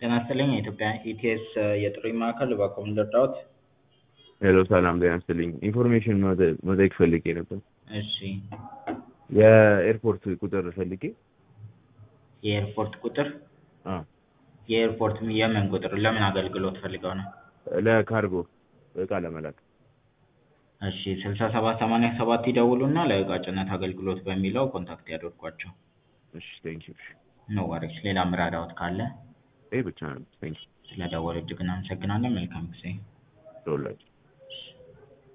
ጤና ይስጥልኝ የኢትዮጵያ ኢቲኤስ የጥሪ ማዕከል እባክዎ ምን ልርዳዎት? ሄሎ ሰላም ጤና ይስጥልኝ ኢንፎርሜሽን መጠየቅ ፈልጌ ነበር። እሺ የኤርፖርት ቁጥር ፈልጌ የኤርፖርት ቁጥር አ የኤርፖርት የምን ቁጥር ለምን አገልግሎት ፈልገው ነው? ለካርጎ እቃ ለመላክ እሺ ስልሳ ሰባት ሰማንያ ሰባት ይደውሉና ለእቃ ጭነት አገልግሎት በሚለው ኮንታክት ያድርጓቸው። እሺ ቴንኪው እሺ ኖ ወሪስ ሌላ ምራዳዎት ካለ ይሄ ብቻ ነው ቴንኪው ስለደወሉ እጅግ እናመሰግናለን መልካም ጊዜ ደውላችሁ